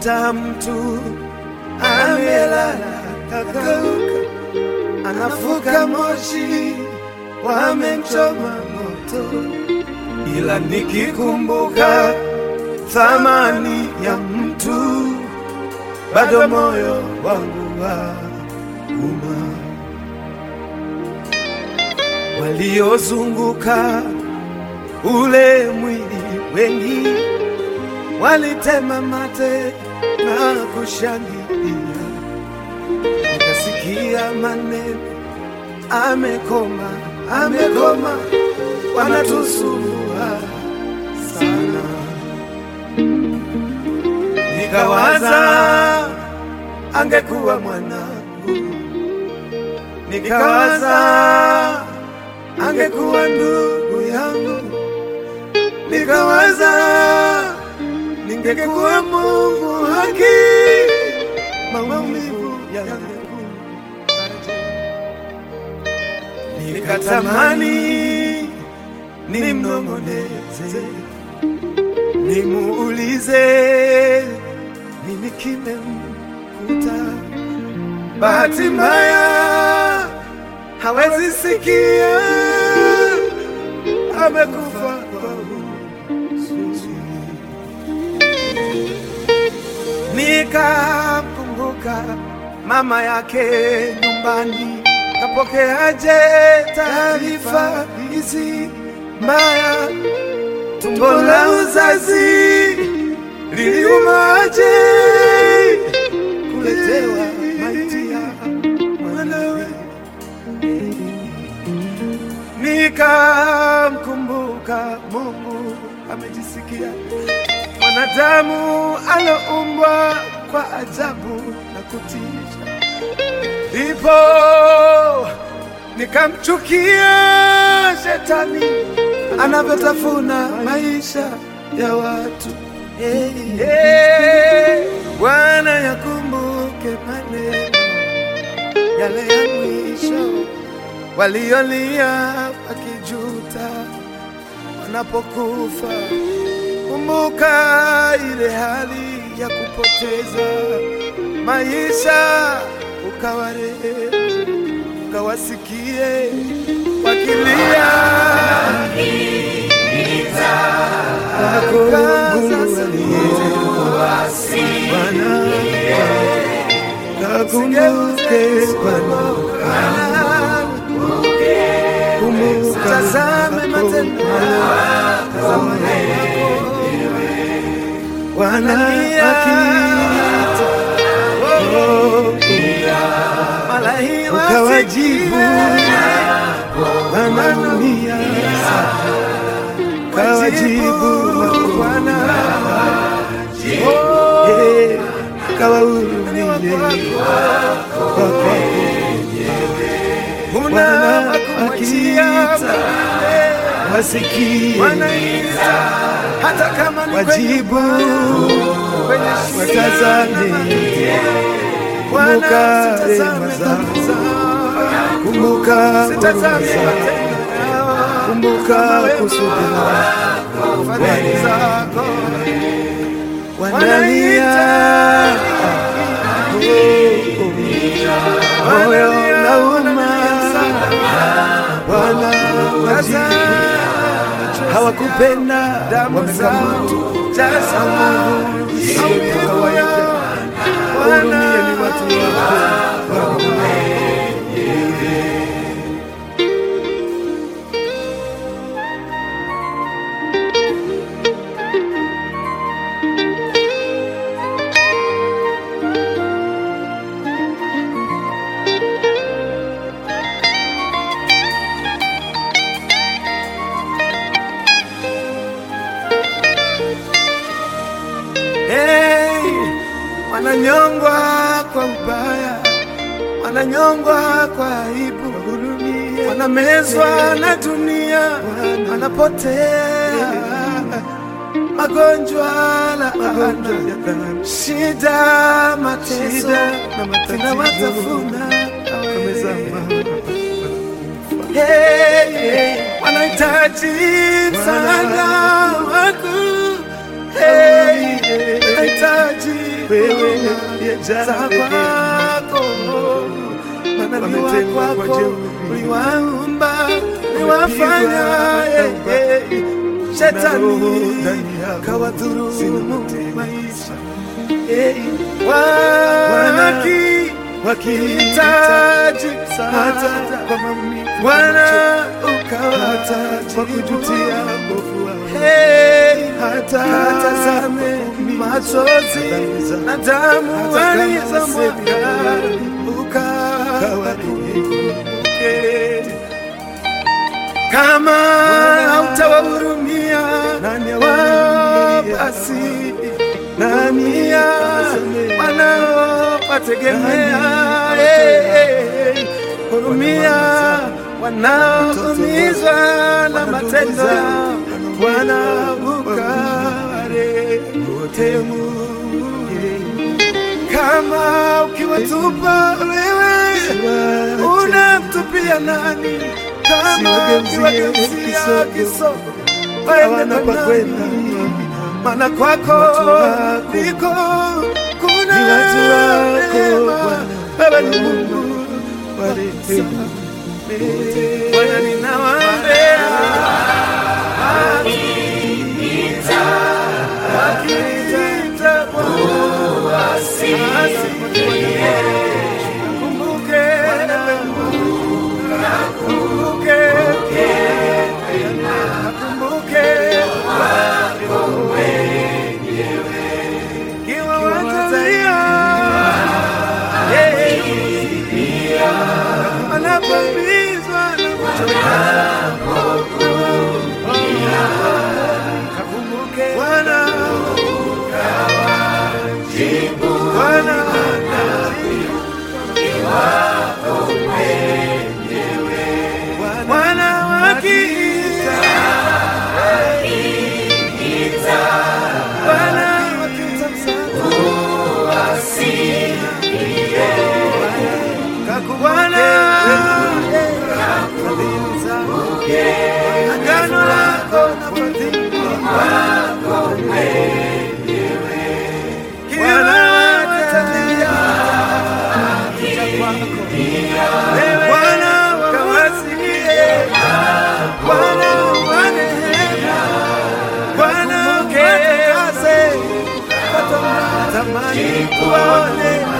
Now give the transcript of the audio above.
Unakuta mtu amelala kakauka, anafuka moshi, wamemchoma moto, ila nikikumbuka thamani ya mtu, bado moyo wangu wauma. Waliozunguka ule mwili wengi walitema mate na kushangilia, nikasikia maneno, amekoma, amekoma, wanatusumbua sana. Nikawaza angekuwa mwanangu, nikawaza angekuwa ndugu yangu, nikawaza ningekuwa Mungu haki, maumivu yangu nikatamani nimnong'oneze, nimuulize nini kimemkuta. Bahati mbaya hawezi sikia, amekufa kwa huzuni. Nikamkumbuka mama yake nyumbani, kapokeaje taarifa hizi mbaya? Tumbo la uzazi liliumaje kuletewa maiti ya mwanawe? Nikamkumbuka Mungu amejisikia mwanadamu aloumbwa kwa ajabu na kutisha, ndipo nikamchukia shetani anavyotafuna maisha ya watu. Hey, hey, Bwana yakumbuke maneno yale ya mwisho waliolia wakijuta wanapokufa. Kumbuka ile hali ya kupoteza maisha, ukawarehemu, ukawasikie wakilia Kakumbuke Bwana, kumbuka tazame matendo yako Bwana akiita ukawajibu, wanaumia kawajibu Bwana Eh, kawahurumie kwa kwako Bwana akiita wasikie hata kama ni wajibu watazame, kumbuka rehema zako, kumbuka huruma zako, kumbuka kusudi lako Bwana. Wanalia moyo unauma, Bwana wajibu hawakupenda wamekamata kawaida. Hurumia ni watu wako Hey, wananyongwa kwa ubaya, wananyongwa kwa aibu, wanamezwa na dunia, wanapotea magonjwa, laana, shida, mateso zinawatafuna Hey, hey, wanahitaji msaada wako Hey, wanahitaji wewe za kwako manabii wa kwako uliwaumba uliwafanya eh, eh, shetani kawadhurumu maisha eh, waki wakihitaji msaada kwa maumivu Bwana ukawata kwa kujutia mbovu wao Hey, hata hata zame machozi na damu Hata kama walizomwaga ukawakumbuke. Kama hautawahurumia Nani wao awahurumiaye? basi Nani ya awasamehe? wanaowategemea Nani Eh, eh, eh. hurumia wanaoumizwa na Wana ndugu matendo zao, Bwana wanaumia, ukawarehemu kama ukiwatupa wewe unamtupia nani? Kama Siwageuzie ukiwageuzia kisogo, kisogo hawana waende pa kwa kwenda. nani? Maana kwako Watu wako ndiko kuna ni watu wako, rehema. Bwana. Wewe ni Mungu warehemu Bwana, ninawaombea wakiniita Bwana, asikie. Kumbuke, kumbuke, kumbuke kiwa watalia anapambizwa na kuchoka kakumbuke Bwana Bwana Bwana wakiita Bwana wakiita msaada Bwana fadhili zako agano lako na fadhili wako kila watalia kuja kwako Bwana kawasikie Bwana wanehema Bwana ukatakase tamani kuwaone